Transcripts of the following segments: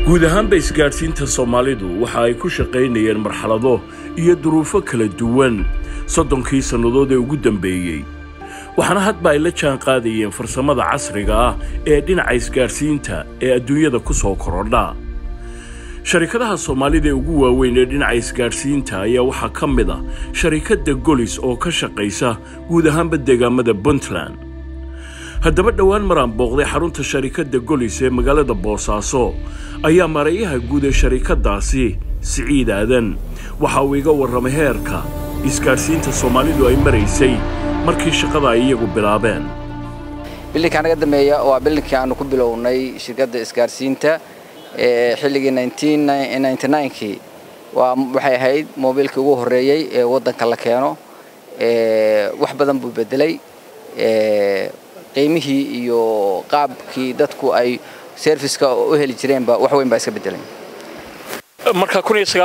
guud ahaanba isgaadhsiinta soomaalidu waxa ay ku shaqaynayeen marxalado iyo duruufo kala duwan soddonkii sannadood ee ugu dambeeyey waxaana hadba ay la jaan qaadayeen farsamada casriga ah ee dhinaca isgaadhsiinta ee adduunyada ku soo korodha sharikadaha soomaalida ee ugu waaweyn ee dhinaca isgaadhsiinta ayaa waxaa ka mid ah sharikadda golis oo ka shaqaysa guud ahaanba deegaamada puntland haddaba dhowaan maraan booqday xarunta sharikadda golis ee magaalada boosaaso ayaa marayaha guud ee sharikaddaasi siciid aadan waxa uu iga warramay heerka isgaadhsiinta soomaalidu ay maraysay markii shaqada ay iyagu bilaabeen bilinka naga dambeeya waa bilinkii aanu ku bilownay shirkadda isgaarsiinta xilligii kii waxay ahayd mobiilkii ugu horreeyey ee waddanka la keeno wax badan buu bedelay qiimihii iyo qaabkii dadku ay serviska u heli jireenba wax weyn baa iska bedelay marka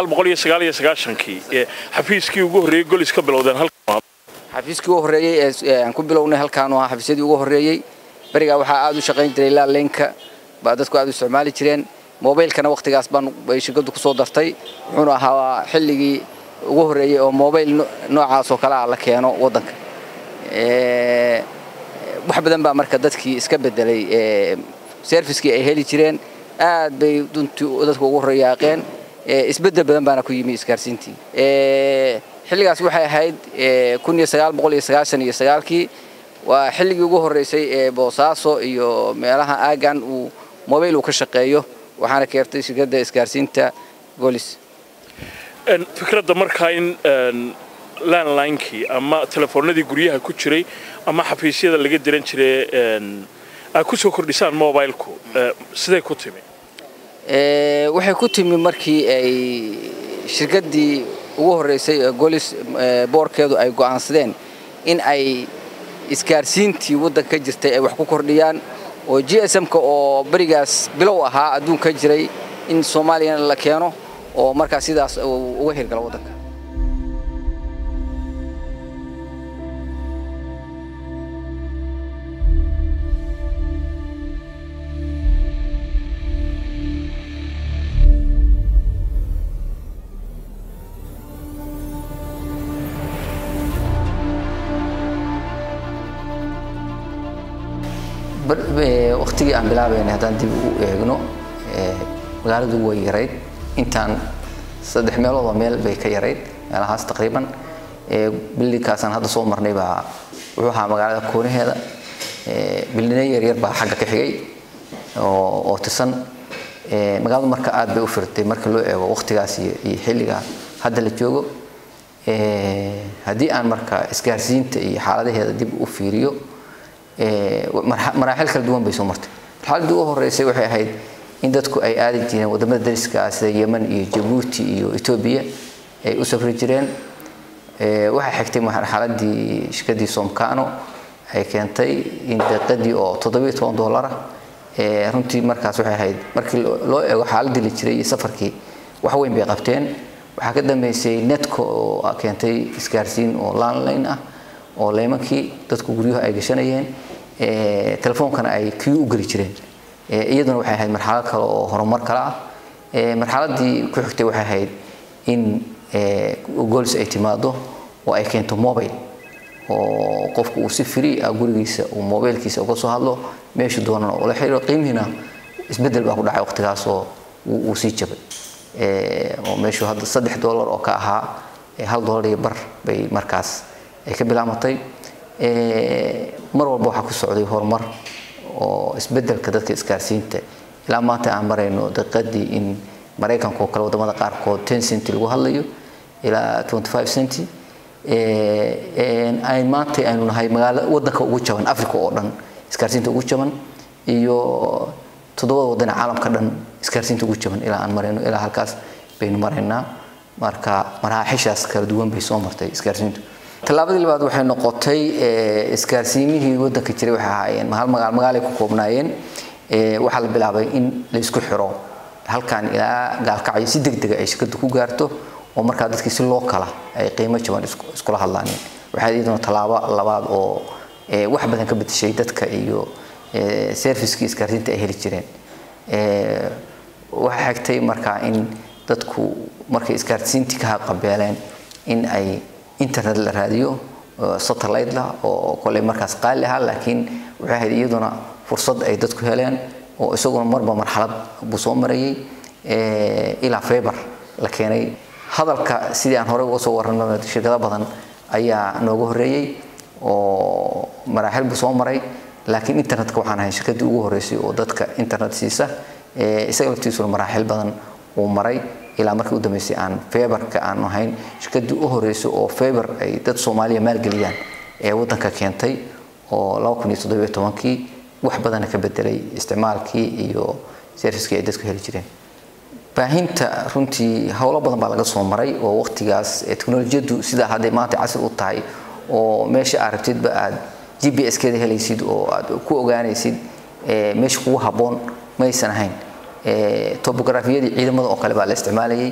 kii xafiiskii ugu horreeyey golis ka bilowdeen xafiiskii ugu horreeyey ee aan ku bilownay halkaanu ahaa xafiisyadii ugu horreeyey berigaa waxaa aad u shaqayn jiray ilaa leenka baa dadku aad u isticmaali jireen mobaylkana wakhtigaas baan bay shirkaddu kusoo dartay wuxuuna ahaa xilligii ugu horreeyey oo mobayl noocaas oo kale ah la keeno waddanka wax badan baa marka dadkii iska bedelay serviskii ay heli jireen aad bay duntii dadku ugu horreeyaaqeen isbeddel badan baana ku yimi isgaarsiintii xilligaas waxay ahayd kii waa xilligii ugu horreysay ee boosaaso iyo meelaha aagan uu mobayl uu ka shaqeeyo waxaana keertay shirkadda isgaarsiinta golis fikradda markaa in landlinekii ama telefoonadii guryaha ku jiray ama xafiisyada laga diran jiray aad ku soo kordhisaan mobilku siday ku timi waxay ku timi markii ay shirkaddii ugu horreysay ee golis boorkeedu ay go'aansadeen in ay isgaarsiintii waddanka ka jirtay ay wax ku kordhiyaan oo g s m-ka oo berigaas bilow ahaa adduunka jiray in soomaaliyana la keeno oo markaas sidaas uga hirgalo waddanka waqtigii aan bilaabaynay haddaan dib u eegno magaaladu way yarayd intaan saddex meeloodoo meel bay ka yarayd meelahaas taqriiban bildinkaasaan hadda soo marnay baa wuxuu ahaa magaalada koonaheeda bildina yaryar baa xagga ka xigay oo tisan magaaladu marka aad bay u firtay marka loo eego waqtigaas iyo xilliga hadda la joogo haddii aan marka isgaarsiinta iyo xaaladaheeda dib u fiiriyo maraaxil kala duwan bay soo martay marxaladdii ugu horreysay waxay ahayd in dadku ay aadi jireen wadamada dariska ah sida yemen iyo jabuuti iyo etoobiya ay u safri jireen waxay xigtay marxaladdii shirkaddii somkano ay keentay in deeqadii oo toddobiyo toban dollar ah runtii markaas waxay ahayd markii loo eego xaaladii la jiray iyo safarkii wax weyn bay qabteen waxaa ka dambeysay netco oo keentay isgaarsiin oo landline ah oo leymankii dadku guryuhu ay gashanayeen telefoonkana ay kiyu u geli jireen iyaduna waxay ahayd marxalad kale oo horumar kale ah marxaladii ku xigtay waxay ahayd in golis ay timaado oo ay keento mobile oo qofku uu si free ah gurigiisa uu mobilkiisa uga soo hadlo meeshu doonana ula xiriiro qiimihiina isbeddel baa ku dhacay waqtigaasoo uu sii jabay oo meeshu hadda saddex dollar oo ka ahaa hal dollar iyo bar bay markaas ay ka bilaamatay mar walba waxaa ku socday horumar oo isbedelka dadka isgaarsiinta ilaa maanta aan marayno daqiiqadii in maraykanka oo kale wadamada qaarkood ten cent lagu hadlayo ilaa twenty five cent ay maanta aynu nahay magaalo wadanka ugu jaban africa oo dhan isgaarsiinta ugu jaban iyo toddobada wadan ee caalamka dhan isgaarsiinta ugu jaban ilaa aan marayno ilaa halkaas baynu maraynaa marka maraaxishaas kala duwan bay soo martay isgaarsiintu tallaabadii labaad waxay noqotay isgaarsiimihii waddanka jiray waxay ahaayeen hal magaal magaalay ku koobnaayeen waxaa la bilaabay in la isku xiro halkan ilaa gaalkacyo si degdega ay shirkaddu ku gaarto oo markaa dadkii si loo kala ay qiimo jaban iskula hadlaaneen waxaa iyaduna tallaabo labaad oo wax badan ka bedeshay dadka iyo servicekii isgaarsiinta ay heli jireen waxaa xigtay markaa in dadku markay isgaarsiintii ka qabeeleen in ay internet la raadiyo satellite lah oo koley markaas qaali ahaa laakiin waxay ahayd iyaduna fursad ay dadku heleen oo isaguna marba marxalad buu soo marayay ilaa feber la keenay hadalka sidii aan horey uga soo warrano shirkado badan ayaa nooga horreeyey oo maraaxil buu soo maray laakiin internetka waxaan ahay shirkadii ugu horreysay oo dadka internet siisa isaga laftiisuna maraaxil badan uu maray ilaa markii u dambeysay aan feberka aan ahayn shirkadii u horreysay oo feber ay dad soomaaliya maalgeliyaan ee waddanka keentay oo laba kun iyo toddobiyo tobankii wax badana ka bedelay isticmaalkii iyo servicekii ay dadku heli jireen baahinta runtii howlo badan baa laga soo maray oo waqtigaas teknolojiyadu sidaa hadday maanta casri u tahay oo meesha aad rabtidba aad g b s keeda helaysid oo aad ku ogaanaysid meesha kugu habboon maysan ahayn topografiyadii ciidamada oo kale baa la isticmaalayay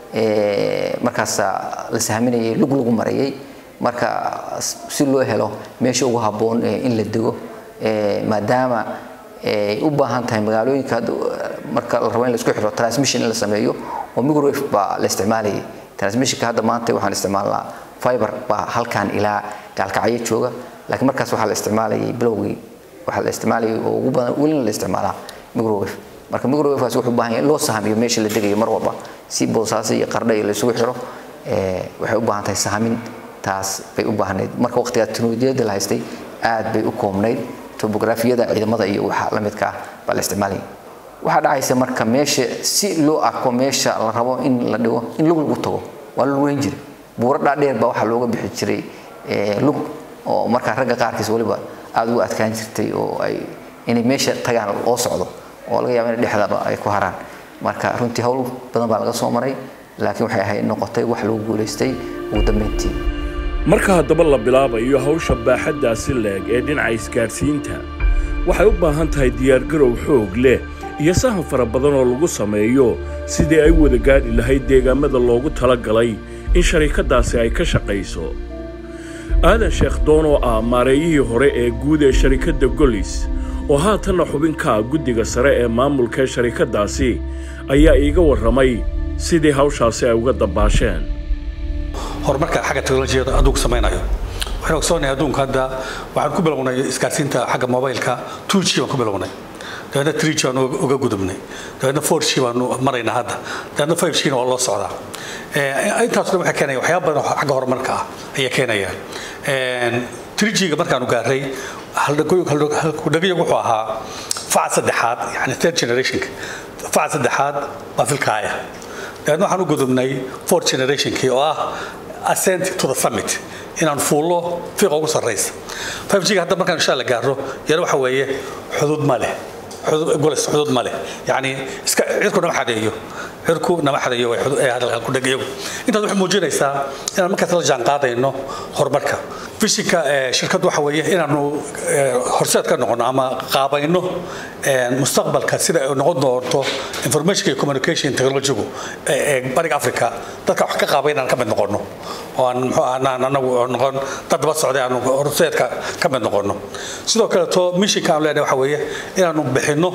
markaasaa la sahminayay lug lagu marayay marka si loo helo meesha ugu habboon in la dego maadaama ay u baahan tahay magaalooyinka marka la rabo in la isku xiro transmission in la sameeyo oo microwave baa la isticmaalayay transmissionka hadda maanta waxaan isticmaalnaa fiber baa halkan ilaa gaalkacyo jooga laakiin markaas waxaa la isticmaalayay bilowgii waxaa la isticmaalayay oo ugu badan welina la isticmaalaa microwave marka microwavekaas wuxuu u baahan yahay in loo sahamiyo meesha la degayo mar walba si boosaaso iyo qardha iyo la isugu xiro waxay u baahan tahay sahamin taas bay u baahnayd marka waqtigaa teknolojiyada la haystay aad bay u koobnayd topografiyada ciidamada iyo waxa la midka ah baa la isticmaalayay waxaa dhacaysa marka meesha si loo arko meesha la rabo in la dhigo in lug lagu tago waa la lugeyn jiray buuro dhaadheer baa waxaa looga bixi jiray lug oo markaa ragga qaarkiis weliba aada ugu adkaan jirtay oo ay inay meesha tagaan loo socdo oo laga yaabo in dhexdaba ay ku haraan marka runtii howl badan baa laga soo maray laakiin waxay ahayd noqotay wax lagu guulaystay ugu dambeyntii marka haddaba la bilaabayo hawsha baaxaddaasi leeg ee dhinaca isgaadhsiinta waxay u baahan tahay diyaargarow xoog leh iyo sahan fara badan oo lagu sameeyo sidii ay wada gaadhi lahayd deegaamada loogu tala galay in sharikaddaasi ay ka shaqayso aadan sheekh doon oo ah maareeyihii hore ee guud ee sharikadda golis oo haatanna xubinkaa guddiga sare ee maamulka ee sharikaddaasi ayaa iiga warramay sidii hawshaasi ay uga dabaasheen horumarka xagga teknolojiyada adduunku samaynayo waxaan ogsoonahay adduunka hadda waxaan ku bilownay isgaarsiinta xagga mobilka 2g baan ku bilownay dabeedna 3g baan uga gudubnay dabeedna 4g baanu maraynaa hadda dabeedna 5g na waa loo socdaa intaas dhan waxay keenaya waxyaaba badan oo xagga horumarka ah ayay keenayaan 3g-ga markaanu gaaray haldhagayagu wuxuu ahaa faca saddexaad yani third generationka faca saddexaad waa filkaaya dabeedna waxaan u gudubnay fourth generationkii oo ah ascent to the summit inaan fuullo fiiqa ugu sarraysa 5g-ga hadda markaan insha alla gaaro yana waxa weeye xuduud ma leh golis xuduud ma leh yacni iska cirku nama xadeeyo cirku nama xadeeyo hadalkan ku dhagayagu intaas waxay muujinaysaa inaan markaas la jaan qaadayno horumarka fishinka shirkaddu waxa weeye inaanu horseed ka noqono ama qaabayno mustaqbalka sida ay noqon doonto information iyo communication technology-gu ee bariga africa dadka wax ka qaabay inaan ka mid noqono oo aan muxuu ahnaan anagu noqon dad daba socday aanu horseedka ka mid noqono sidoo kaleeto missionka aan leenahay waxa weeye inaanu bixinno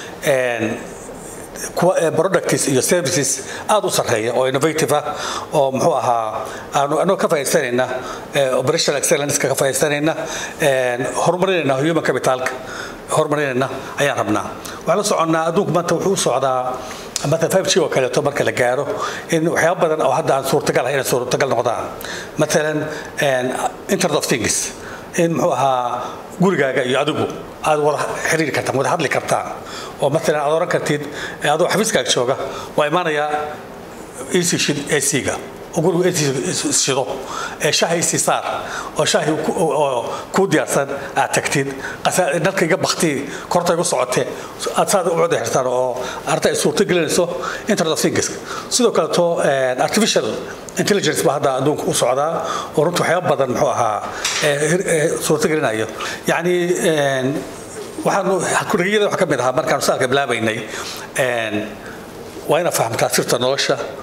products iyo services aad u sarreeya oo innovative ah oo muxuu ahaa aanu anoo ka faa'iidsanayna operational excellence ka faa'iidsanayna horumarinayna human capitalka horumarinayna ayaan rabnaa waxaan la soconnaa adduunku maanta wuxuu u socdaa مثلا 5G oo kaleeto marka la gaaro in waxyaabo badan oo hadda aan suurtagal ahayn inay suurtagal noqdaan مثلا internet of things in muxuu ahaa gurigaaga iyo adigu aad wada xiriiri kartaan wada hadli kartaan oo maalan aad oran kartid adoo xafiiskaaga jooga waa imaanayaa ec shid ac-ga oo gurigu ac shido ee shaha ac saar oo shahi kuu diyaarsan aad tagtid nalka iga bakti korta igu socote aad saad u wada xirtaan oo arta ay suurto gelinayso internet of things sidoo kaleto artificial intelligence baa hadda adduunka u socdaa oo runta waxyaaba badan muxuu ahaa suurto gelinayo yacni waxaanu kurigiyada wax ka mid ahaa markaanu saalka bilaabaynay waa inaad fahamtaa sirta nolosha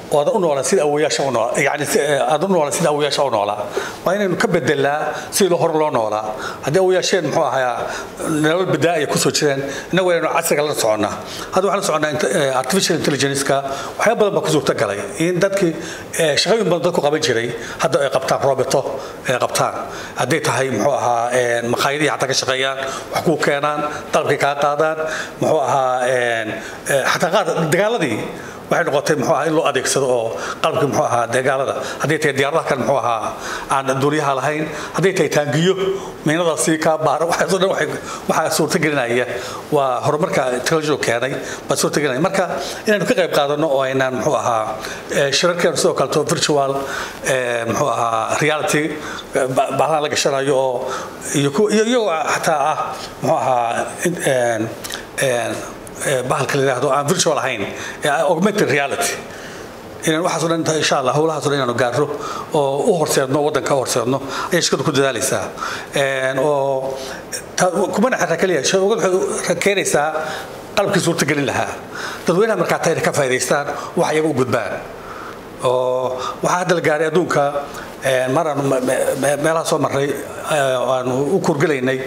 oo aad u noolaa sida awoyaasha u noolaa yani aad u noolaa sida awoyaasha u noolaa waa inaynu ka bedelaa sidii hore loo noolaa haddii awoyaasheen muxuu ahaa nolol badaa ay kusoo jireen innagu inaynu casriga la soconnaa hadda waxaan la soconnaa artificial intelligence-ka waxyaaba badan baa ku suurta galay in dadkii shaqooyin badan dadku qaban jiray hadda ay qabtaan roboto ay qabtaan hadday tahay muxuu ahaa maqaayadihii xataa ka shaqeeyaan wax kuu keenaan dalabkay kaa qaadaan muxuu ahaa xataa qaar dagaaladii waxay noqotay muxuu ahaa in loo adeegsado oo qalabkii muxuu ahaa dagaalada hadday tahay diyaaradaha kan muxuu ahaa aan duuliyaha lahayn hadday tahay taangiyo miinadaasi kaa baara waxaasoo dhan waxaa suurtagelinaya waa horumarka technology keenay baa suurtagelinaya marka inaynu ka qayb qaadano oo aynaan muxuu ahaa shirarkeenu sidoo kaleto virtual muxuu ahaa reality bahlaha la gashanayo oo iyo iyagoo xataa ah muxuu ahaa bahalka la yidhaahdo aan virtual ahayn augmented reality inaan waxaas o dhan insha allah howlahaas o dhan inaanu gaarro oo u horseedno waddanka u horseedno ayay shirkadu ku dadaalaysaa oo kumana xataa keliya shirkadu waxay keenaysaa qalabkii suurtagelin lahaa dadweynaha markaa tayna ka faa'idaystaan wax iyaga u gudbaan oo waxaa hadda la gaaray adduunka maraanu meelaha soo marray aanu u kurgelaynay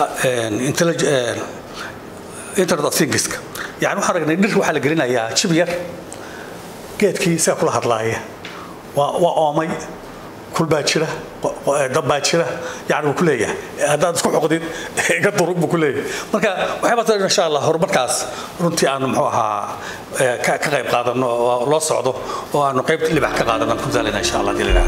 internet of thingska yani waxaan aragnay dhir waxaa la gelinayaa jib yar geedkii isaga kula hadlaaya waa waa oomay kul baa jira dab baa jira yani wuu ku leeyahay haddaad isku xoqdid iga durug buu ku leeyahay marka waxyaabaa soo insha allah horumarkaas runtii aanu muxuu ahaa ka qayb qaadano oo loo socdo oo aanu qayb libax ka qaadano ku daalina insha allah dilina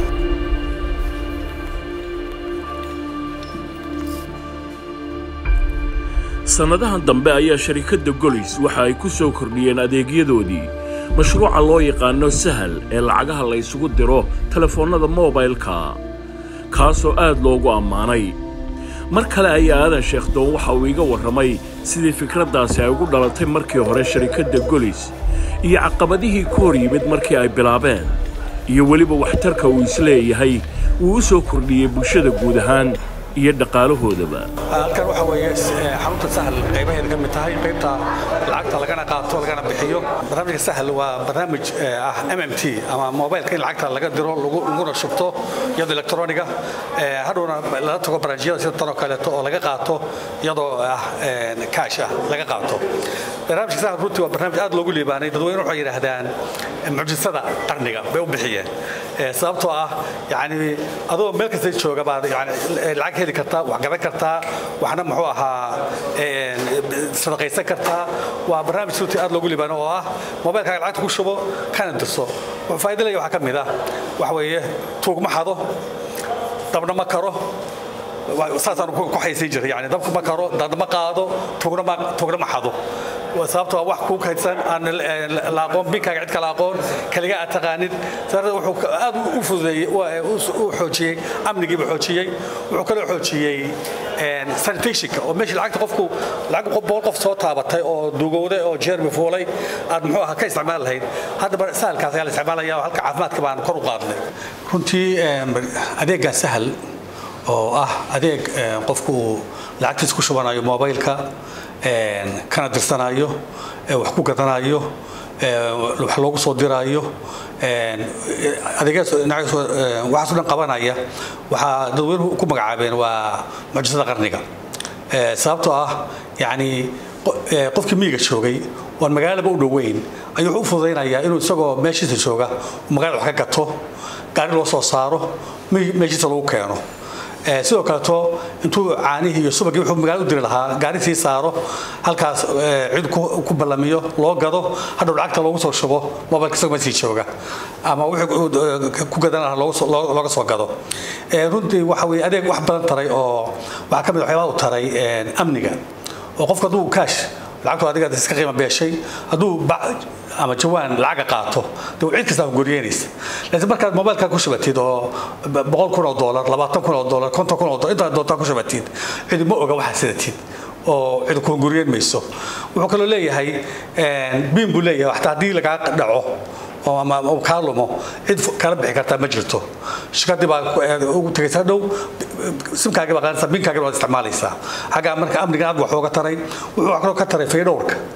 sannadahan dambe ayaa sharikadda golis waxa ay ku soo kordhiyeen adeegyadoodii mashruuca loo yaqaano sahal ee lacagaha la ysugu diro telefoonnada moobaylka kaasoo aad loogu ammaanay mar kale ayaa aadan sheekhdoon waxa uu iga warramay sidii fikraddaasi ay ugu dhalatay markii hore sharikadda golis iyo caqabadihii ku hor yimid markii ay bilaabeen iyo weliba waxtarka uu isleeyahay uu u soo kordhiyey bulshada guud ahaan iyo dhaqaalahoodaba halkan waxa weeye xarunta sahal qaybaheeda ka mid tahay qaybta lacagta lagana qaato lagana bixiyo barnaamijka sahal waa barnaamij ah m m t ama mobilka in lacagta laga diro laguna shubto iyadoo electroniga hadhowna lala tago barnaamijyada sida tan oo kaleeto oo laga qaato iyadoo ah kaash ah laga qaato barnaamijka sahal runtii waa barnaamij aad loogu liibaanay dadweyne waxay yidhaahdaan mucjisada qarniga bay u bixiyeen sababtoo ah yani adoo meel kasta jooga baad yani lacag heli kartaa wax gadan kartaa waxna muxuu ahaa sadaqaysan kartaa waa barnaamij runtii aad loogu liibaano oo ah mobilkaaga lacagta ku shubo kana dirso faa'iido leeya waxaa ka mid ah waxa weeye tuug ma xado dabna ma karo saasaan ku xaysiin jiray yani dabka ma karo dad ma qaado tuugna ma tuugna ma xado sababtoo ah wax kuu kaydsan aan la aqoon binkaaga cid kala aqoon kaliga aad taqaanid sababta wuxuu aad u fududeeyey u xoojiyey amnigiiba xoojiyey wuxuu kaloo xoojiyey sanitationka oo meeshii lacagta qofku lacag boqol qof soo taabatay oo dugowday oo jeermi fuulay aad muxuu ahaa ka isticmaali lahayd haddaba sahalkaas ayaa la isticmaalaya halka caafimaadka baan kor u qaadnay runtii adeeggaa sahal oo ah adeeg qofku lacagtiis ku shubanayo mobilka kana dirsanayo wax ku gadanayo wax loogu soo diraayo waxaaso dhan qabanaya waxaa dadweynuhu ku magacaabeen waa mucjisada qarniga sababtoo ah yani qofkii miyiga joogay oon magaalaba u dhoweyn ayuu wuxuu u fududaynayaa inuu isagoo meeshiisa jooga magaalada wax ka gato gaari loo soo saaro meeshiisa lagu keeno sidoo kaleeto intuu caanihii iyo subagii wuxuu magaalada u diri lahaa gaari sii saaro halkaas cid ku ballamiyo loo gado hadhow lacagta loogu soo shubo mobilka isagoo sii jooga ama wuxuu ku gadan lahaa looga soo gado runtii waxa weye adeeg wax badan taray oo waxaa ka mid waxyaabaha u taray amniga oo qofku hadduu kaash lacagtu adiga iska qiimo beeshay hadduu ama jawaan lacaga qaato de cid kastaa guryeynaysa laakiin markaad mobilka ku shubatid oo boqol kun oo doolar labaatan kun oo doolar konton kun oo doolar intaad doontaa ku shubatid cidi ma oga waxaad sidatid oo cid ku guryeyn mayso wuxuu kaloo leeyahay biin buu leeyahay xataa haddii lagaa dhaco oo ama kaa lumo cid kala bixi kartaa ma jirto shirkadii baa ugu tegaysa dhow simkaagii baa qaadaysaa binkaagii baad isticmaalaysaa xagga marka amnigan aad wax ooga taray wuxuu wax kaloo ka taray faydhowrka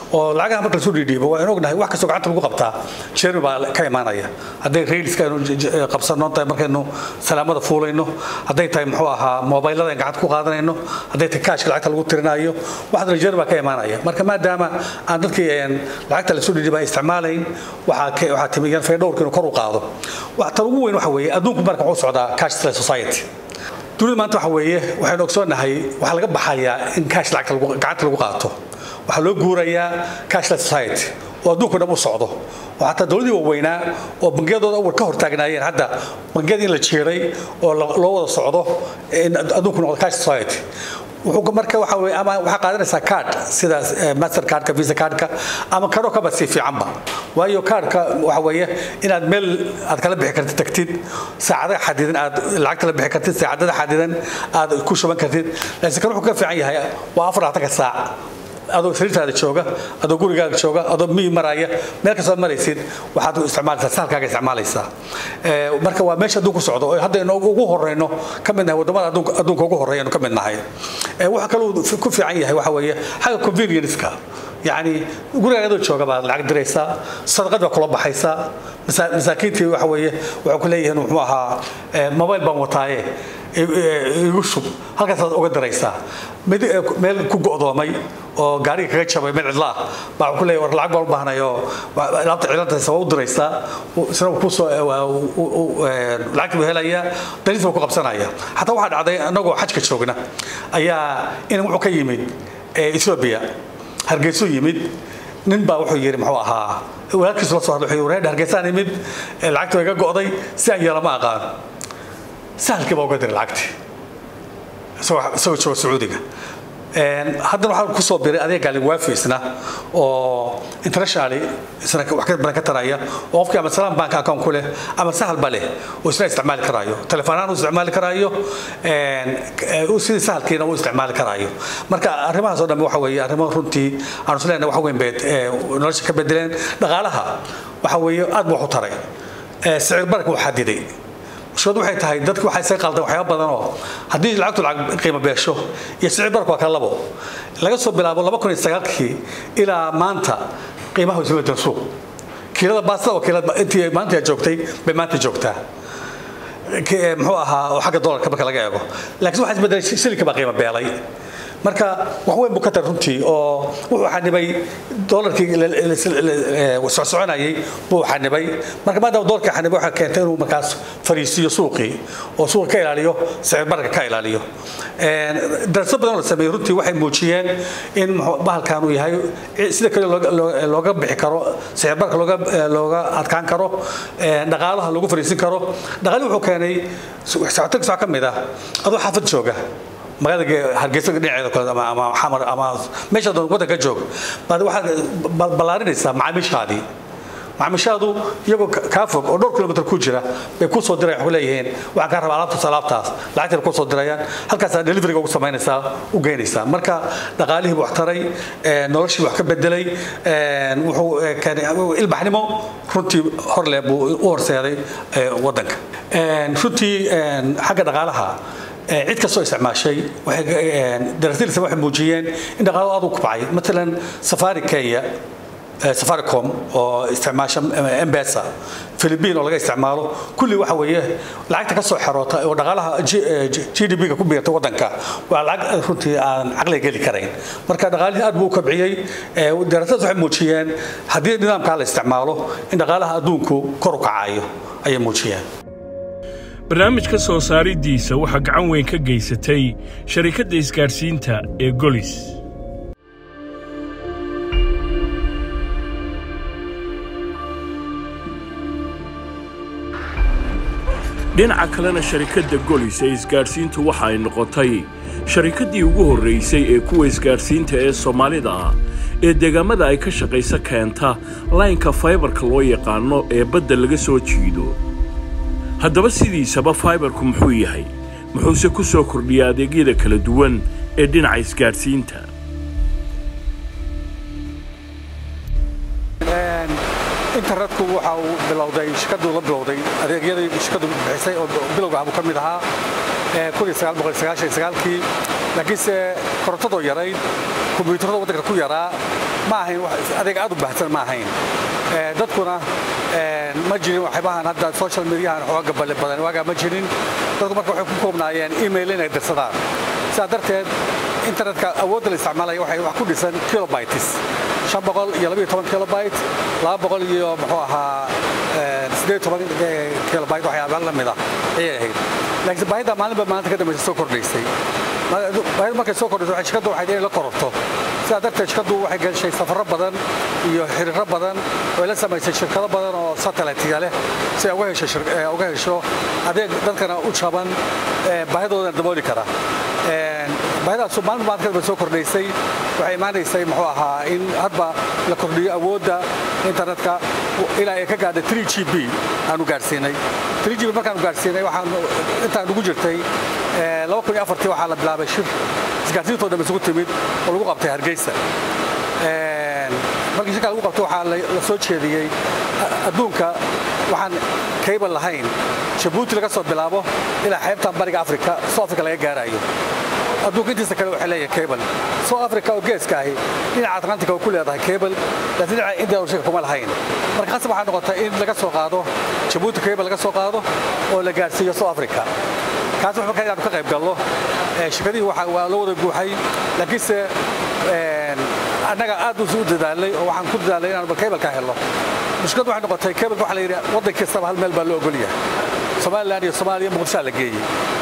oo lacagaha marka lasoo dhiidhiibo waa in ognahay wax kastoo gacanta lagu qabtaa jermi baa ka imaanaya hadday railska aynu qabsanno tahay markaynu salaamada fuulayno hadday tahay muxuu ahaa mobaylada in gacanta ku qaadanayno hadday tahay kaashka lacagta lagu tirinayo waxaasna jermi baa ka imaanaya marka maadaama aan dadkii lacagta lasoo dhiidhiiba ay isticmaalayn waxaa waxaa timi yan faydhowrka inuu kor u qaado tan ugu weyn waxa weeye adduunku marka wuxuu socdaa cashless society dunida maanta waxa weeye waxaynu ogsoonahay waxaa laga baxayaa in cash lacagta gacanta lagu qaato waxaa loo guurayaa cashless society oo adduunku dhan u socdo oo xataa dowladii waaweynaa oo bangiyadooda awal ka hortaagnaayeen hadda bangiyada in la jeeray oo loo wada socdo in adduunku noqdo cash society wuxuu marka waxa weeye ama waxaa qaadanaysaa card sida master cardka visa cardka ama karo kaba si fiicanba waayo cardka waxa weeye inaad meel aad kala bixi kartid tagtid saacadaha xadidan aad lacagta la bixi kartid saacadada xadidan aad ku shuban kartid laakiin kan wuxuu ka fiican yahay waa afar labaatan ka saac adoo sariirtaada jooga adoo gurigaaga jooga adoo miyi maraya meel kastoo maraysid waxaad isticmaalaysaa sahalkaaga isticmaalaysaa marka waa meesha adduunku socdo oo hadda inu ugu horeyno ka mid nahay wadamada adduunka ugu horeeyanu ka mid nahay waxa kaluu ku fiican yahay waxa weeye xagga convenience-ka yacni gurigaaga adoo jooga baad lacag diraysaa sadaqad baa kula baxaysaa masaakiintii waxa weeye waxay ku leeyihiin muxuu ahaa mobile baan wataaye igu shub halkaasaad uga daraysaa meel ku go'doomay oo gaariga kaga jabay meel cidla ah baa ku leeyahay war lacag baan u baahnay oo laabta cilantaysa waa u diraysaa isna kusoo lacagta buu helayaa dariisa buu ku qabsanaya xataa waxaa dhacday annagoo xajka joogna ayaa in wuxuu ka yimid ethiopia hargeysuu yimid nin baa wuxuu yidhi muxuu ahaa walaalkiisu la soo hadlay wuxuu yidhi hargeysaan yimid lacagta waa iga go'day si aan yeelama aqaan sahalkii baa uga diray lacagtii isagoo jooga sacuudiga haddana waxaa ku soo biray adeeg gaalin waafi isna oo internationally isna wax ka badan ka taraya oo qofkii ama salaam bank account ku leh ama sahal ba leh oo isna isticmaali karaayo telefoonaan uu isticmaali karaayo sidii sahalkiina uu isticmaali karaayo marka arrimahaas oo dhan waxa weeye arrimo runtii aan isleenahay wax weyn beed nolosha ka bedeleen dhaqaalaha waxa weeye aad buu wax u taray sicir barka uu xadiday mushkiladu waxay tahay dadku waxay isaga qaldan waxyaaba badan oo haddii lacagtu lacag qiimo beesho iyo sicir barku waa kala labo laga soo bilaabo laba kun iyo sagaalkii ilaa maanta qiimaha isma bedel suuq kiilada baastada oo kiilada intii maanta joogtay bay maanta joogtaa muxuu ahaa oo xagga dolarka marka laga eego laakiin waxaa isbedelay shilinka baa qiimo beelay marka wax weyn buu ka tar runtii oo wuxuu xanibay dolarkii socsoconayay buu xanibay marka maadaama dolarkii xanibay waxaa keentay inuu markaas fariisiyo suuqii oo suuqa ka ilaaliyo sicir bararka ka ilaaliyo darasad badan oo la sameeyey runtii waxay muujiyeen in bahalkan uu yahay sida kale looga bixi karo sicir bararka looga looga adkaan karo dhaqaalaha lagu fariisin karo dhaqaalii wuxuu keenay socotankiis waxaa ka mid ah adoo xaafad jooga magaalada hargeysa dhinaceeda kale ama ama xamar ama meesha doon waddanka joog baad waxaad ballaarinaysaa macaamiishaadii macaamiishaadu iyagoo kaa fog oo dhowr kilomitr ku jira bay kuu soo dirayaan waxu leeyihiin waxaan kaa rabaa alaabtaas alaabtaas lacagtay kuu soo dirayaan halkaasaa deliveriga ugu samaynaysaa u geynaysaa marka dhaqaalihii buu wax taray noloshii wax ka bedelay wuxuu keenay ilbaxnimo runtii horle buu u horseeday waddanka runtii xagga dhaqaalaha cid kastoo isticmaashay darasiilsa waxay muujiyeen in dhaqaalo aad u kubcay matalan safari kenya safaricom oo isticmaasha embesa philippine oo laga isticmaalo kulli waxa weeye lacagta ka soo xeroota oo dhaqaalaha g d p-ga ku biirta waddanka waa lacag runtii aan caqliga geli karayn marka dhaqaalihii aad buu u kabciyey darasadaas waxay muujiyeen haddii nidaamkaa la isticmaalo in dhaqaalaha adduunku kor u kacayo ayay muujiyeen barnaamijka soo saaridiisa waxaa gacan weyn ka geysatay sharikadda isgaadhsiinta ee golis dhinaca kalena sharikadda golis ee isgaadhsiintu waxa ay noqotay sharikaddii ugu horraysay ee kuwa isgaadhsiinta ee soomaalida ah ee deegaamada ay ka shaqaysa keenta laynka faybarka loo yaqaano ee badda laga soo jiido haddaba sidiisaba faibarku muxuu yahay muxuuse ku soo kordhiya adeegyada kala duwan ee dhinaca isgaadhsiinta internetku waxa uu bilowday shirkaduu la bilowday adeegyadii shirkadu bixisay oo bilowga abuu ka mid ahaa kii laakiinse korontadoo yarayd kombiyuutarada waddanka ku yaraa ma ahayn adeeg aad u baahsan ma ahayn dadkuna ma jirin waxyaabahan hadda social mediahan xooga balle badan waagaa ma jirin dadku marka waxay ku koobnaayeen email inay dirsadaan sidaa darteed internetka awoodda la isticmaalaya waxay wax ku dhisan kilobytes shan boqol iyo labayo toban kilobyte laba boqol iyo muxuu ahaa siddeed toban kilobyte waxyaaba la mid ah ayay ahayd laakiin baahida maalinba maalinta ka dambaysa soo kordhaysay baahida markay soo kordhayso waxay shirkaddu waxayd inay la kororto sidaa darteed shirkaddu waxay gashay safarro badan iyo xiriiro badan oo ay la samaysay shirkado badan oo satellite-ga leh si ay uga hesho adeeg dadkana u jaban baahidoodana dabooli kara baahidaasu maalin maalinta ka dambaysa soo kordhaysay waxay imaanaysay muxuu ahaa in hadba la kordhiyo awoodda internetka ilaa ay ka gaadhay 3 g b aanu gaadhsiinay 3 g b markaanu gaadhsiinay waxaan intaan ugu jirtay waxaa la bilaabay shir isgaarsiintoo dhan isugu timid oo lagu qabtay hargeysa markii shirkaa lagu qabtay waxaa la soo jeediyey adduunka waxaan kaybal lahayn jabuuti laga soo bilaabo ilaa xeebtan bariga afrika soo afrika laga gaarayo adduunka intiisa kale waxay leeyahay cable soo africa oo geeska ahi dhinaca atlantica oo ku leedahay cable laakiin dhinaca india oo shirka kuma lahayn marka qasab waxaa noqotay in laga soo qaado jabuuti cable laga soo qaado oo la gaarsiiyo soo africa kaas wuxuu markaa inaanu ka qayb gallo shirkadihii waa loo wada guuxay laakiinse annaga aad u dadaalay oo waxaan ku dadaalay inaanu cable ka helno mushkiladdu waxay noqotay cable waxa la yidhi waddan kastaba hal meel baa loo ogol yahay somaliland iyo soomaaliya muqdishaa la geeyey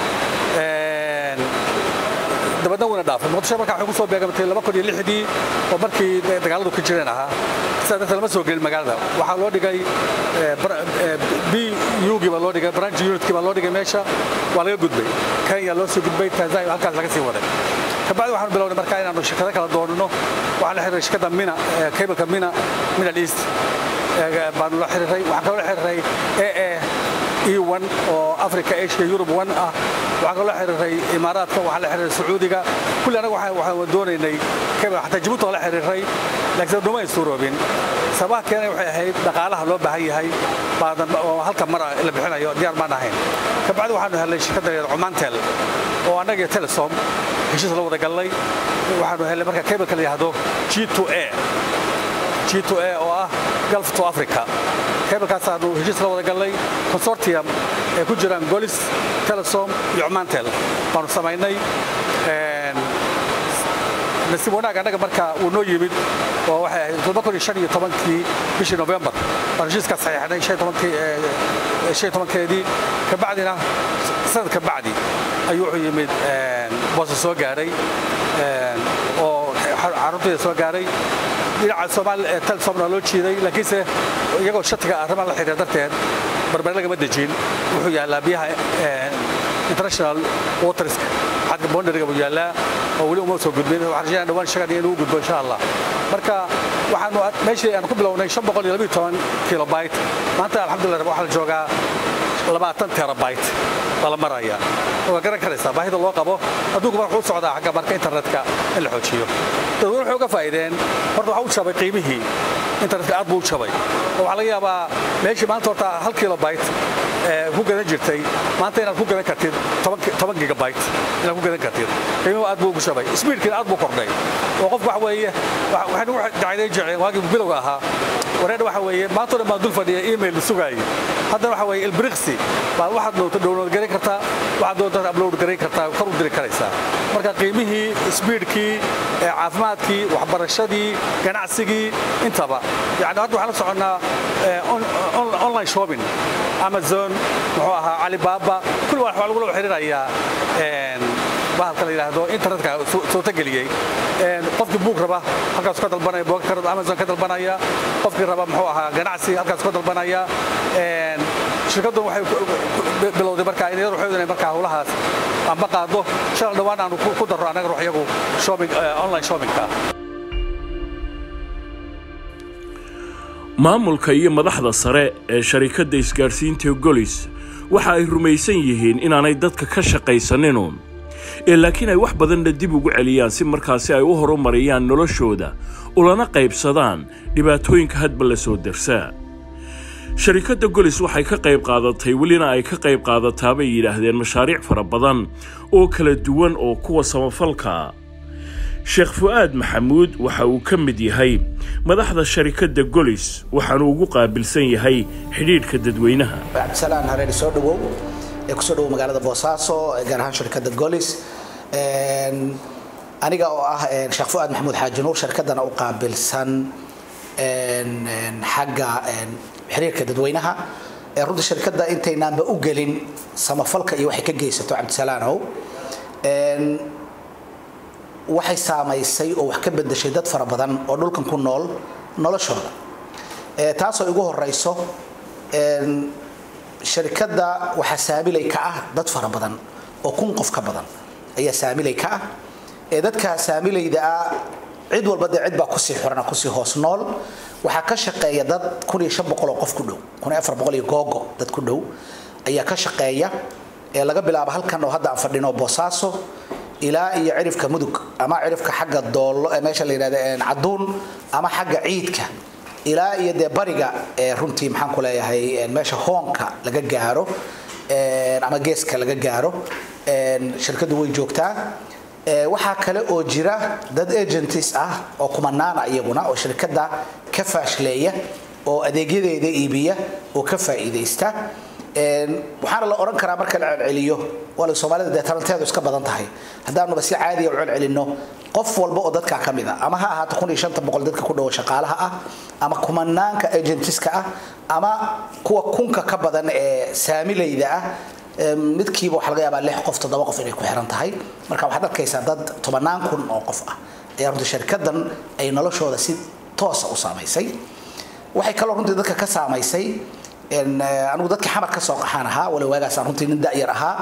dabadna wuna dhaafay muqdisho markaa waxay ku soo beegamtay laba kun iyo lixdii oo markii dagaaladu ka jireen ahaa sidaa darteed lama soo gelin magaalada waxaa loo dhigay b ugii baa loo dhigay branch unitkii baa loo dhigay meesha waa laga gudbay kenya loo soo gudbay tanzania halkaas laga sii waday kabacdi waxaanu bilownay markaa inaanu shirkado kala doonino waxaan la xiriiray shirkadda mina cableka mina middle east baanu la xiriiray waxaan kaloo la xiriiray ee e1 oo africa asia yurub 1 ah waxaan kaloo la xiriiray imaaraadka waxaan la xiriiray sacuudiga kulli anaga waxaan doonaynay cable xataa jabuuti waan la xiriiray laakiin dhuma ay suuroobin sabaha keenay waxay ahayd dhaqaalaha loo baahan yahay baadan oo halka mara la bixinayo diyaar baan ahayn kabacdi waxaanu helnay shirkadda leedahay cumantel oo annaga iyo telesom heshiis la wada gallay waxaanu helnay marka cableka la yidhaahdo g2a g2a oo ah gulf to africa cablekaasaanu heshiis la wada gallay consortium ay ku jiraan golis telesom iyo cumantel baanu samaynay nasiib wanaag annaga marka uu noo yimid oo waxay ahayd todoba kun iyo shan iyo tobankii bishii novembar baan heshiiskaas saxiixnay shan tobankii shan tobankeedii kabacdina sanad kabacdi ayuu wuxuu yimid boosa soo gaaray oo carruurtayda soo gaaray dhinaca soomaali telesomna loo jiiday laakiinse iyagoo shatiga arrimaha la xiriira darteed barbare lagama dejin wuxuu yaallaa biyaha international waterska xadka boundariga buu yaallaa oo weli uma soo gudbin waxaan rajayna dhawaan shaqadii inuu gudbo insha allah marka waxaanu meeshii aan ku bilownay shan boqol iyo labiyo toban kilobyte maanta alxamdulillah waxaa la joogaa labaatan terabyte baa la maraya waa garan karaysaa baahida loo qabo adduunku mar wuxuu socdaa xagga marka internetka in la xoojiyo dadweyne waxay uga faa'iideen horta waxaa u jabay qiimihii internetka aad buu u jabay oo waxaa laga yaabaa meeshii maanta horta hal kilobyte ku gadan jirtay maanta inaad ku gadan kartid toban gigabyte inaad ku gadan kartid qiimuhu aad buu ugu shabay speedkiina aad buu kordhay oo qofku waxa weeye waxay nagu dacdayn jireen waagii bilowga ahaa wareedha waxa weeye maantoo dhan baan dul fadhiya email sugaayay haddana waxa weeye ilbriqsi baad waxaad doonto download garan kartaa waxaad doonto upload garan kartaa kor u diri karaysaa marka qiimihii speedkii caafimaadkii waxbarashadii ganacsigii intaba yani hadda waxaan la soconnaa online shopping amazon muxuu ahaa alibaba kulli waxaa lagula xiriirayaa bahalka la yidhaahdo internetka suurtageliyey qofkii buug raba halkaas ka dalbanaya buugka amazon ka dalbanaya qofkii raba muxuu ahaa ganacsi halkaas ka dalbanaya shirkaddu waxay bilowday markaa in iyadu waxay markaa howlahaas amba qaado shalal dhawaan aanu ku darro annaga ruux iyagu shopping online shoppingka maamulka iyo madaxda sare ee sharikadda isgaadhsiinta golis waxa ay rumaysan yihiin inaanay dadka ka shaqaysaninun ee laakiin ay wax badanna dib ugu celiyaan si markaasi ay u horumariyaan noloshooda ulana qaybsadaan dhibaatooyinka hadba la soo darsaa sharikadda golis waxay ka qayb qaadatay welina ay ka qayb qaadataa bay yidhaahdeen mashaariic fara badan oo kala duwan oo kuwa samafalkaa sheekh fu'aad maxamuud waxa uu ka mid yahay madaxda sharikadda golis waxaanu ugu qaabilsan yahay xidhiidhka dadweynaha cabdisalaan hareeri soo dhawow ee kusoo dhawow magaalada boosaaso gaar ahaan shirkadda golis aniga oo ah sheekh fu'aad maxamuud xaaji nuur shirkaddana u qaabilsan xagga xiriirka dadweynaha runtii shirkadda intaynaanba u gelin samafalka iyo waxay ka geysato cabdisalaanow waxay saamaysay oo wax ka bedeshay dad fara badan oo dhulkan ku nool noloshooda taasoo igu horeyso shirkadda waxaa saamilay ka ah dad fara badan oo kun qof ka badan ayaa saamilay ka ah dadka saamilayda ah cid walba dee cid baa kusii xurana kusii hoos nool waxaa ka shaqeeya dad kun iyo shan boqol oo qof ku dhow kun iyo afar boqol iyo googo dad ku dhow ayaa ka shaqeeya laga bilaabo halkan oo hadda aan fadhino boosaaso ilaa iyo cirifka mudug ama cirifka xagga doollo meesha la yidhahda caduun ama xagga ciidka ilaa iyo dee bariga runtii maxaan ku leeyahay meesha hoonka laga gaaro ama geeska laga gaaro shirkaddu way joogtaa waxaa kale oo jira dad agentis ah oo kumanaana iyaguna oo shirkadda ka faashleeya oo adeegyadeeda iibiya oo ka faa'iidaysta waxaana la oran karaa marka la celceliyo wala soomaalida dee taranteedu iska badan tahay haddaanuba si caadiya u celcelinno qof walba oo dadkaa ka mid a ama ha ahaato kun iyo shanta boqol dadka ku dhowo shaqaalaha ah ama kumanaanka agentiska ah ama kuwa kunka ka badan ee saamilayda ah midkiiba waxaa laga yaabaa lix qof toddoba qof inay ku xiran tahay marka waxaad arkaysaa dad tobanaan kun oo qof ah ayaa runtii shirkaddan ay noloshooda si toosa u saamaysay waxay kaloo runtii dadka ka saamaysay anigu dadkii xamar ka soo qaxaan ahaa wala waagaasaan runtii nin da'yar ahaa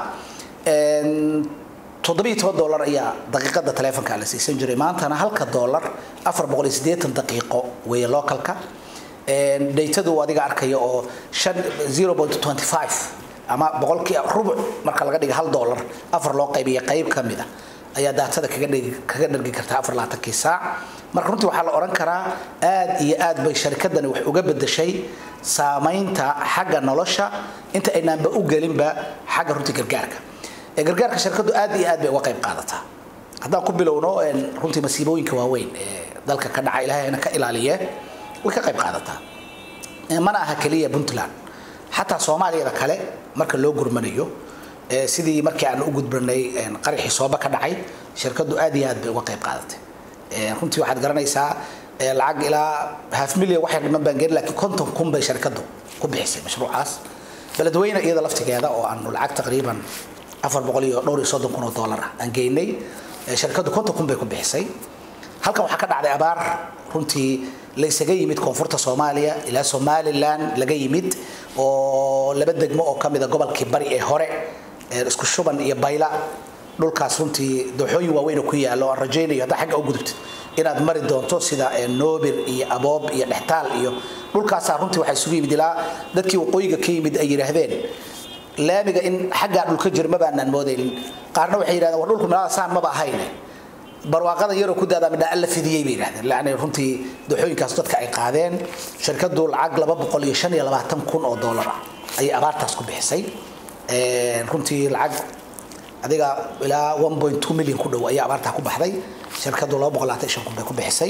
toddobiyo toban dollar ayaa daqiiqada taleefonka la siisan jiray maantana halka dollar afar boqol iyo siddeetan daqiiqo weeye localka daytadu adiga arkaya oo shan zero point twenty five ama boqolkii rubuc marka laga dhiga hal dollar afar loo qaybiya qayb ka mid a ayaa daatada kaga dhigi kaga dhargi kartaa afar labaatankii saac marka runtii waxaa la odhan karaa aad iyo aad bay sharikadani wax uga bedeshay saamaynta xagga nolosha inta aynaanba u gelinba xagga runtii gargaarka gargaarka shirkaddu aad iyo aad bay uga qayb qaadataa haddaan ku bilowno runtii masiibooyinka waaweyn ee dalka ka dhaca ilaahayna ka ilaaliye way ka qayb qaadataa mana aha keliya puntland xataa soomaaliyada kale marka loo gurmanayo sidii markii aan u gudbanay qaraxii sooba ka dhacay shirkaddu aad iyo aad bay uga qayb qaadatay runtii waxaad garanaysaa lacag ilaa half million waxay dhiman baan gelin laakiin konton kun bay shirkaddu ku bixisay mashruucaas beledweyne iyada laftigeeda oo aanu lacag taqriiban afar boqol iyo dhowr iyo soddon kun oo dollar ah aan geynay shirkaddu konton kun bay ku bixisay halkan waxaa ka dhacday abaar runtii laysaga yimid koonfurta soomaaliya ilaa somalilan laga yimid oo laba degmo oo ka mida gobolkii bari ee hore isku shuban iyo bayla dhulkaas runtii dooxooyin waaweyn oo ku yaalo aan rajaynayo haddaa xagga u gudubtid inaad mari doonto sida noobir iyo aboob iyo dhextaal iyo dhulkaasaa runtii waxaa isugu yimid ilaa dadkii waqooyiga ka yimid ay yidhaahdeen laamiga in xaggaa dhulka jir ma baanaan moodaynin qaarna waxay yidhahdeen war dhulku meelaha saan maba ahayne barwaaqada yaroo ku daadaa midhaa alla fidiyey bay yidhahdeen lacni runtii dooxooyinkaas dadka ay qaadeen shirkaddu lacag laba boqol iyo shan iyo labaatan kun oo dollar ah ayay abaartaas ku bixisay runtii lacag adiga ilaa one point two million ku dhow ayaa abaartaa ku baxday shirkaddu laba boqol labaatan shan kun bay ku bixisay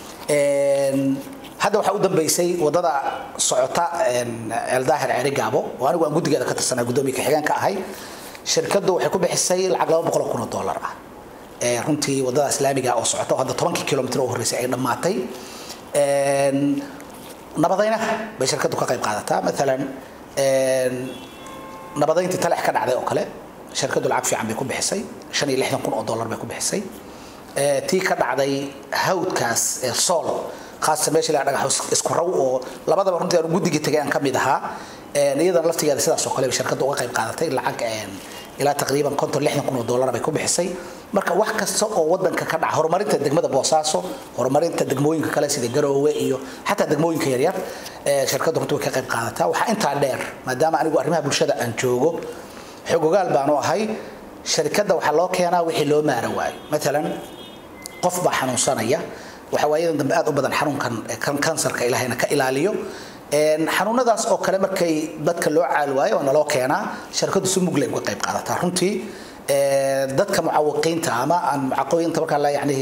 hadda waxaa u dambeysay wadada socota eldaahir ceeri gaabo oo anigu aan guddigeeda ka tirsanaa guddoomiye ka-xigeenka ahay shirkaddu waxay ku bixisay lacag laba boqol oo kun oo dollar ah runtii wadada islaamiga oo socota oo hadda tobankii kilomitr oo horreysay ay dhammaatay nabadayna bay shirkaddu ka qayb qaadataa maalan nabadayntii talax ka dhacday oo kale shirkaddu lacag fiican bay ku bixisay shan iyo lixdan kun oo dollar bay ku bixisay tii ka dhacday hawdkaas ee sool khaasatan meesha ilaa dhagax isku raw oo labadaba runtii aan guddigii tagay aan ka mid ahaa iyadana laftigeeda sidaas oo kale bay shirkaddu uga qayb qaadatay lacag ilaa taqriiban konton lixdan kun oo dollar bay ku bixisay marka wax kasta oo wadanka ka dhaca horumarinta degmada boosaaso horumarinta degmooyinka kale sida garoowe iyo xataa degmooyinka yaryar shirkaddu runtii way ka qayb qaadataa waxaa intaa dheer maadaama anigu arrimaha bulshada aan joogo xogogaal baanu ahay shirkadda waxaa loo keenaa wixii loo maara waayo maalan qof baa xanuunsanaya waxa waayadan dambe aad u badan xanuunkan kansarka ilaahayna ka ilaaliyo xanuunadaas oo kale markay dadka loo caal waayo waa naloo keenaa shirkaddu si mugle uga qayb qaadataa runtii dadka mucawiqiinta ama aan mucaqooyinta markaa la yacnihi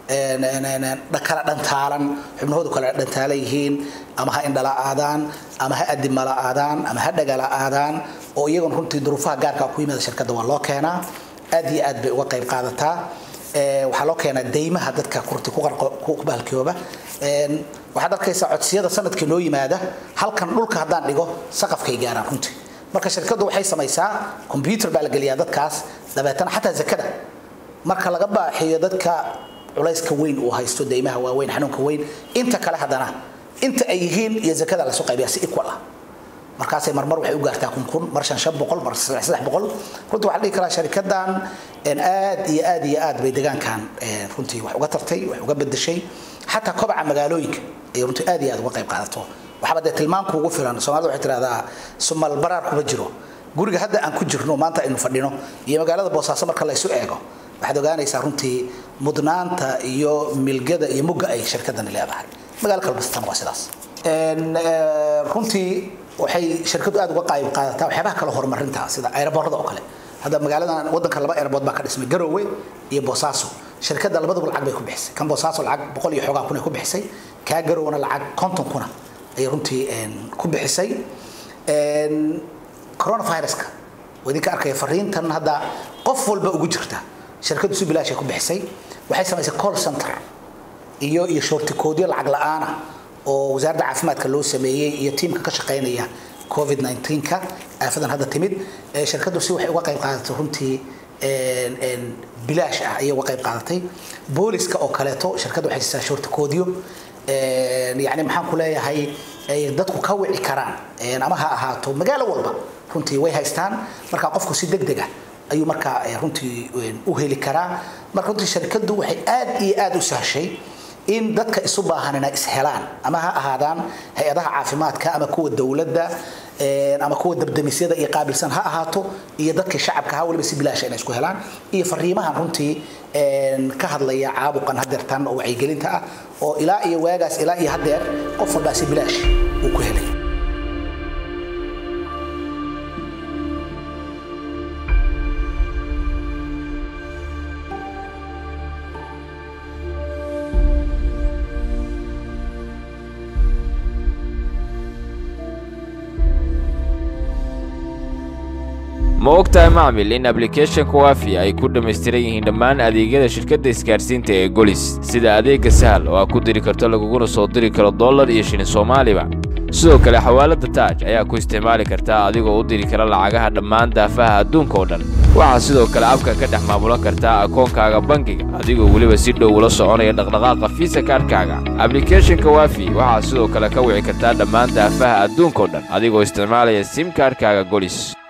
kala dhantaalan xubnahoodu kala dhantaalan yihiin ama ha indhala aadaan ama ha adimala aadaan ama ha dhagala aadaan oo iyagoon runtii duruufaha gaarka ku yimaada shirkadda waa loo keenaa aad iyo aad bay uga qayb qaadataa waxaa loo keenaa deymaha dadka kurti ku baalkooba waxaad arkaysaa codsiyada sanadkii noo yimaada halkan dhulka haddaan dhigo saqafkay gaaraan runtii marka shirkaddu waxay samaysaa combyuter baa la geliyaa dadkaas dabeetana xataa zakada marka laga baaxiyo dadka culayska weyn uu haysto deymaha waaweyn xanuunka weyn inta kale haddana inta ay yihiin iyo zakada lasu qaybiyaa si equal ah markaasay marmar waxay u gaartaa kun kun mar shan shan boqol mar saddex saddex boqol runtii waxaa dhihi karaa sharikadan aad iyo aad iyo aad bay deegaankan runtii wax uga tartay wax uga bedeshay xataa kobaca magaalooyinka ay runtii aad iyo aad uga qayb qaadato waxaaba dee tilmaanku ugu filan soomaalida waxay tidhahdaa sumal baraar kuma jiro guriga hadda aan ku jirno maanta aynu fadhino iyo magaalada boosaaso marka la isu eego waxaad ogaanaysaa runtii mudnaanta iyo milgada iyo mugga ay shirkadani leedahay magaalo kalbastan waa sidaas runtii waxay shirkadu aad uga qayb qaadataa waxyaabaha kale horumarinta sida aeroboorada oo kale hadda magaaladan wadanka laba aeroboort baa ka dhismay garowe iyo boosaaso shirkadda labaduba lacag bay ku bixisay kan boosaaso lacag boqol iyo xoogaa kun ay ku bixisay kaa garowna lacag konton kuna ayay runtii ku bixisay coronaviruska waa idinka arkaya fariintan hadda qof walba ugu jirta shirkaddu si bilaashay ku bixisay waxay samaysay call center iyo iyo shortikoodyo lacag la-aana oo wasaaradda caafimaadka loo sameeyey iyo tiimka ka shaqaynaya covid 19ka aafadan hadda timid shirkaddu si waxay uga qayb qaadatay runtii bilaash ah ayay uga qayb qaadatay booliska oo kaleeto shirkaddu waxay siisaa shortikoodyo yani maxaan ku leeyahay ay dadku ka wici karaan ama ha ahaato magaalo walba runtii way haystaan marka qofku si deg deg ah ayuu markaa runtii u heli karaa marka runtii shirkaddu waxay aad iyo aad u sahshay in dadka isu baahan inay ishelaan ama ha ahaadaan hay-adaha caafimaadka ama kuwa dowladda ama kuwa dabdamisyada iyo qaabilsan ha ahaato iyo dadka shacabka ha waliba si bilaasha inay isku helaan iyo fariimahan runtii ka hadlaya caabuqan hadeertan oo wacyigelinta ah oo ilaa iyo waagaas ilaa iyo hadeer qof walbaa si bilaash uu ku helay ma ogtahay macmil in ablicathonka waafi ay ku dhammaystiran yihiin dhammaan adeegyada shirkadda isgaarsiinta ee golis sida adeegga sahal oo aad ku diri karto laguguna soo diri karo dollar iyo shilin soomaaliba sidoo kale xawaaladda taaj ayaa ku isticmaali kartaa adigoo u diri kara lacagaha dhammaan daafaha adduunka oo dhan waxaad sidoo kale abka ka dhex maamulan kartaa akoonkaaga bangiga adigoo weliba si dhow ula soconaya dhaqdhaqaaqa fiisa kaarhkaaga ablicathonka waafi waxaad sidoo kale ka wici kartaa dhammaan daafaha adduunka oo dhan adigoo isticmaalaya sim kaarhkaaga golis